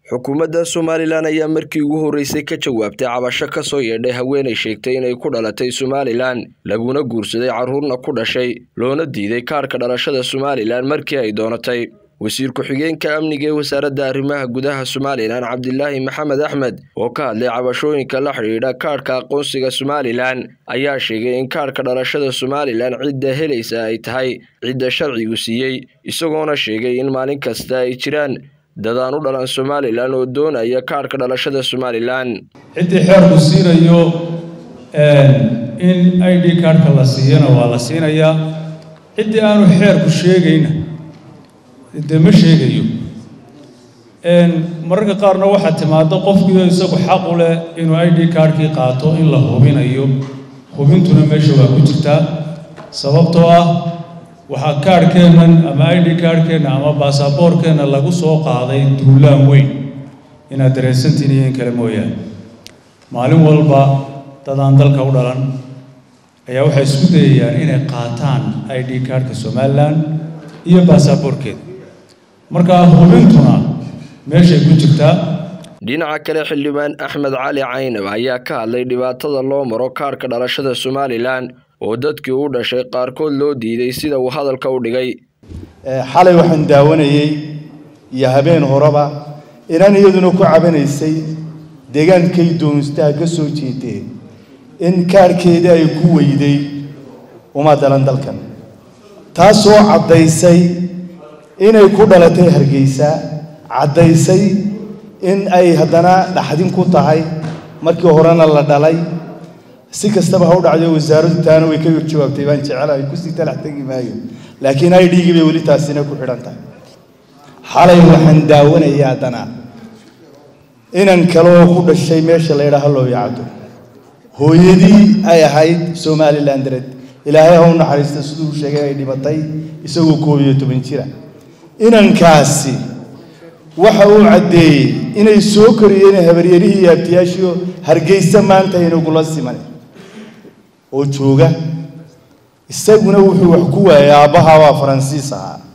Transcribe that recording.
xukuumadda somalilan ayaa markii ugu horreysay ka jawaabtay cabasho ka soo yeedhay haweenay sheegtay inay ku dhalatay somalilan laguna guursaday carruurna ku dhashay loona diiday kaarhka dhalashada somalilan markii ay doonatay wasiir ku-xigeenka amniga ee wasaaradda arrimaha gudaha somalilan cabdilaahi maxamed axmed oo ka hadlay cabashooyinka la xidhiidha kaadhka aqoonsiga somalilan ayaa sheegay in kaadhka dhalashada somalilan cidda helaysa ay tahay cidda sharcigu siiyey isagoona sheegay in maalin kasta ay jiraan dadaan u dhalan somalilan oo doonaya kaadhka dhalashada somalilan ciddii xeerku siinayo in i d kaadhka la siiyana waa la siinayaa ciddii aanu xeerku sheegayna dee ma sheegayo mararka qaarna waxaa timaado qofkiio isagu xaq u leh inuu i d kaadhkii qaato in la hubinayo hubintuna meesha waa ku jirtaa sababtoo ah waxaa kaadhkeennan ama i d kaadhkeenna ama baasaboorkeenna lagu soo qaaday duulaan weyn inaad dareensantiin iyo in kale mooyaane maalin walba dadaan dalka u dhalan ayaa waxay isku dayayaan inay qaataan i d kaadhka somalilan iyo baasaboorkeeda markaa hubintuna meeshay ku jirtaa dhinaca kale xildhibaan axmed cali caynab ayaa ka hadlay dhibaatada loo maro kaadhka dhalashada somalilan oo dadkii u dhashay qaarkood loo diiday sida uu hadalka u dhigay xalay waxaan daawanayey iyo habeen horeba inaan iyaduna ku cabanaysay deegaankay doonstaa ka soo jeedeen in kaadhkeedii ay ku weyday uma dalan dalkan taasoo caddaysay inay ku dhalatay hargeysa caddaysay in ay haddana dhaxdin ku tahay markii horena la dhalay si kastaba ha u dhacdo wasaaraddu taana way ka jawaabtay baan jecelahay kusii talax tegi maayo laakiin ay dhiigii bay weli taasina ku xidhan tahay xalay waxaan daawanaya haddana inan kale oo ku dhashay meesha la yidhaaha loo yacdo hooyadii ay ahayd somalilan dared ilaahay ha u naxariista siduu sheegay ay dhibatay isagoo koob iyo toban jira inankaasi waxa uu caddeeyey inay soo koriyeen habaryarihii iyo abtiyaashiio hargeysa maanta inagula siman oo jooga isaguna wuxuu wax ku waayay aabbaha waa faransiis ahaa